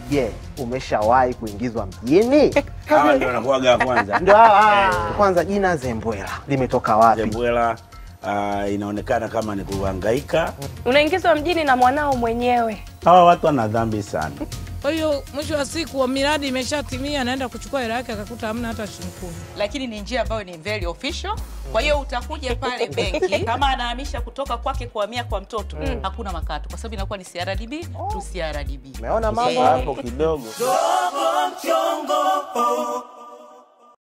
Je, umeshawahi kuingizwa mjini? Hawa ndio wanakuwaga wa kwanza. Ndio hawa. Kwanza jina Zembwela limetoka wapi? Zembwela uh, inaonekana kama ni kuhangaika. Unaingizwa mjini na mwanao mwenyewe. Hawa watu wana dhambi sana. Kwa hiyo mwisho wa siku wa miradi imeshatimia, anaenda kuchukua hela yake akakuta hamna hata shilingi kumi. lakini ni njia ambayo ni very official. Kwa hiyo utakuja pale benki, kama anahamisha kutoka kwake kuhamia kwa mtoto, hakuna makato, kwa sababu inakuwa ni CRDB to CRDB. Umeona mambo Hapo kidogo Dogo mchongo